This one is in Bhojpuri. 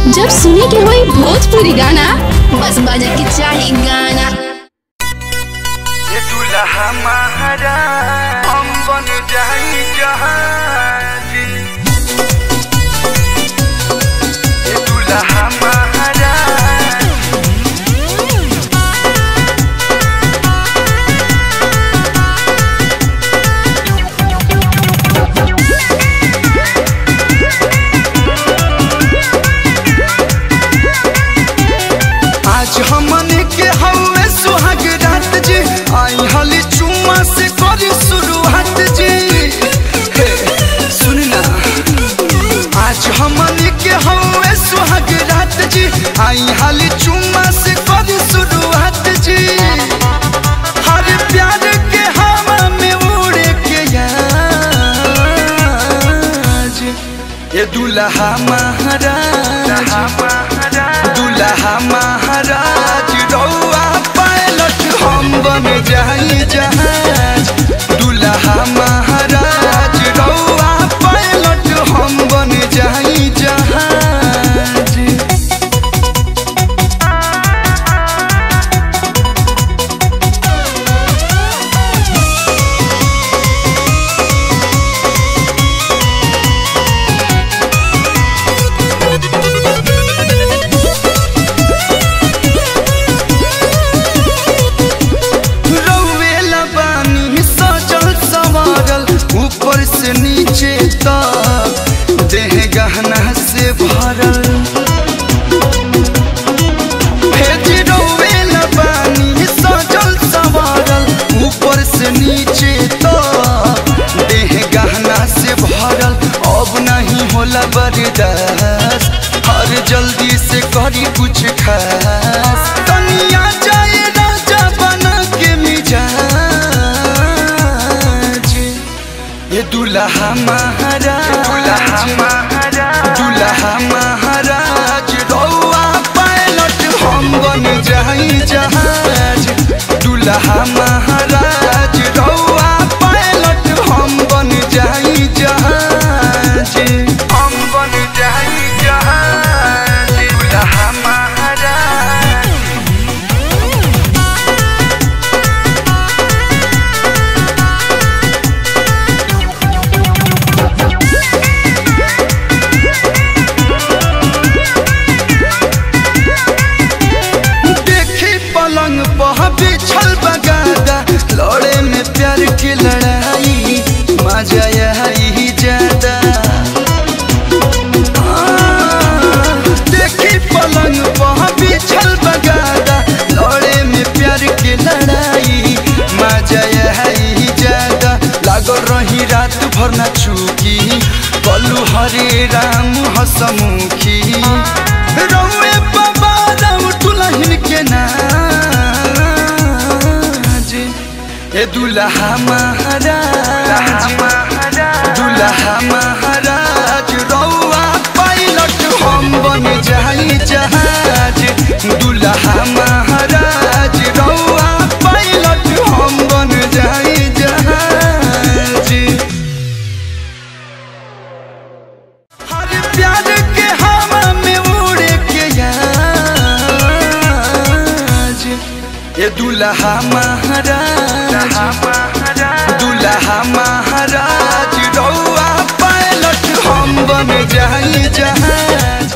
जब सुने के होई भोजपुरी गाना बस बजे के चाही गाना ये दुल्हा महारा हम बन जाई जहाजी ये दुल्हा महारा आज हमने के हवे सुहाग रात जी आई हली चुम्मा से करी शुरुआत जी हे, सुन ना आज हमने के हवे सुहाग रात जी आई हली चुम्मा से करी शुरुआत जी हर प्यार के हवा में उड़े के आज ये दुल्हा महाराज दुल्हा महाराज रौआ पायलट हम बन जाई जहाज दुल्हा महाराज रौआ पायलट हम बन जाई जहाज रौवेला बानी सजल संवारल ऊपर से नीचे तक देह गहना से भरल भेज रौवेला बानी सजल संवारल ऊपर से नीचे तक देह गहना से भरल अब नहीं होला बर्दाश्त हर जल्दी से करी कुछ खास तनिया जाए राजा बना के मिजाज ये दुल्हा महाराज दुल्हा महाराज रौआ पायलट हम बन जाई जहाज दुल्हा महाराज रौआ पायलट हम बन जाई जहाज हम बन जाई जहाज दुल्हा महाराज देखी पलंग पर बिछल बगादा लड़े में प्यार की लड़ाई मजा आई ज्यादा हाँ, देखी पलंग पर बिछल बगादा लड़े में प्यार की लड़ाई मजा आई ज्यादा लागल रही रात भर ना चूकी कलू हरे राम हसमुखी रौए बाबा राम दुल्हन के नाज ए दुल्हा महाराज दुल्हा महाराज रौआ पायलट हम बन जाई जहाज दुल्हा महाराज रौआ पायलट हम बन जाई जहाज हर प्यार के हवा में उड़े के आज ये दुल्हा महाराज दुल्हा महाराज रौआ पायलट हम बन जाई जहाज